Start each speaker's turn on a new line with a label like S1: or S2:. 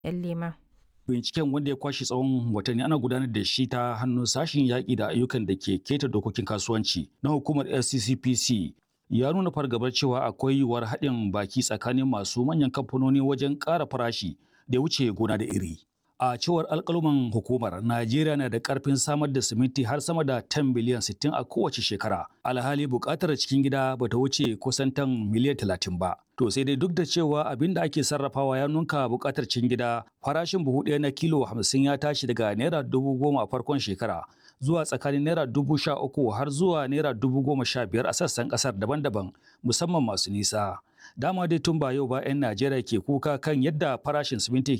S1: 'yan lema.
S2: binciken wanda ya kwashe tsawon watanni ana gudanar da shi ta hannun sashen yaƙi da ayyukan da ke keta dokokin kasuwanci na hukumar fccpc ya nuna fargabar cewa akwai yiwuwar haɗin baki tsakanin masu manyan kamfanoni wajen ƙara farashi da wuce gona da iri a cewar alƙaluman hukumar najeriya na da ƙarfin samar da siminti har sama da 10 biliyan 60 a kowace shekara alhali buƙatar cikin gida ba ta wuce kusan tan miliyan 30 ba to sai dai duk da cewa abin da ake sarrafawa ya nunka buƙatar cikin gida farashin buhu ɗaya na kilo 50 ya tashi daga naira dubu goma a farkon shekara zuwa tsakanin naira dubu sha uku har zuwa naira dubu goma sha biyar a sassan ƙasar daban-daban musamman masu nisa dama dai tun ba yau ba 'yan najeriya ke kuka kan yadda farashin siminti